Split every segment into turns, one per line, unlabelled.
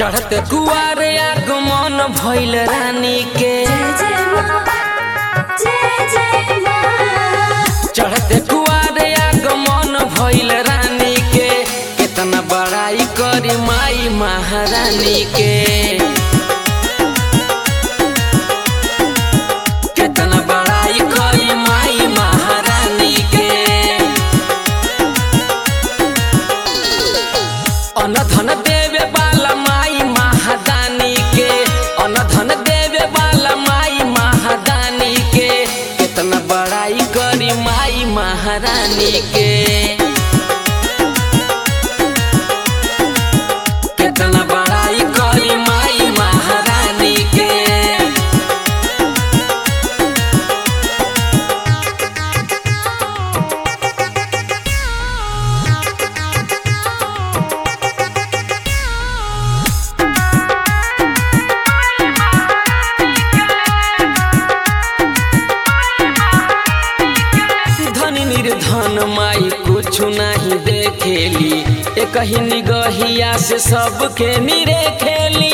चढ़ते कुआर आगमन भइल रानी के
जय जय माँ जय जय माँ
चढ़ते कुआर आगमन भइल रानी के कितना बड़ाई करी माई महारानी के कितना बड़ाई करी माई महारानी के अनधन देवे वाला माई महादानी के अनधन देवे वाला माई महादानी के कितना बड़ाई करी माई महारानी के कितना बड़ाई करी माई महारानी के धन निर्धन माई कुछ नहीं देखेली एक ही निगहिया से सबके निरे खेली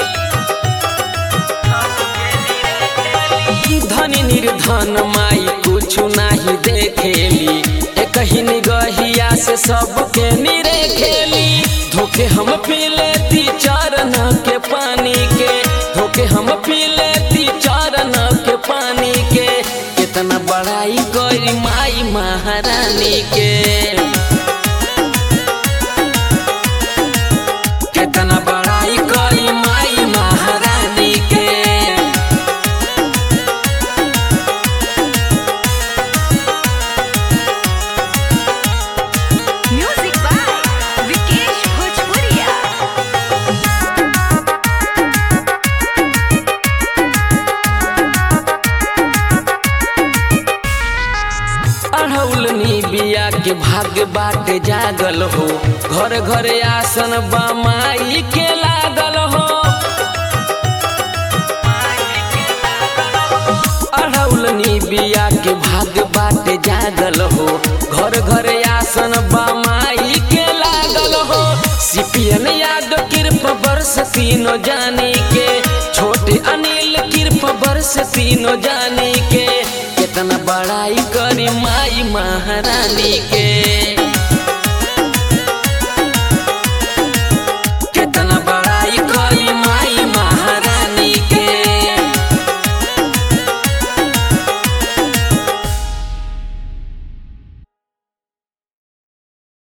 धन निर्धन माई कुछ नहीं देखेली एक ही निगहिया से सबके निरे खेली धोखे हम पी लेती चरण के पानी के धोखे हम पी लेती चरण के पानी के कितना बड़ाई करी माई महारानी के कितना बड़ाई करी माई महारानी के
म्यूजिक बाय विकेश भोजपुरिया
अढ़ौलनी बिया के भाग्य बाटे जागल हो घर घर आसन बमाई के लागल हो अढ़ौलनी बिया के भाग्य बाटे जागल हो घर घर आसन बमाई के लागल हो सिपियन याद कृप वर्ष तीनों जानी के छोटे अनिल कृप वर्ष तीनों जानी के कितना बड़ाई करी माई महारानी के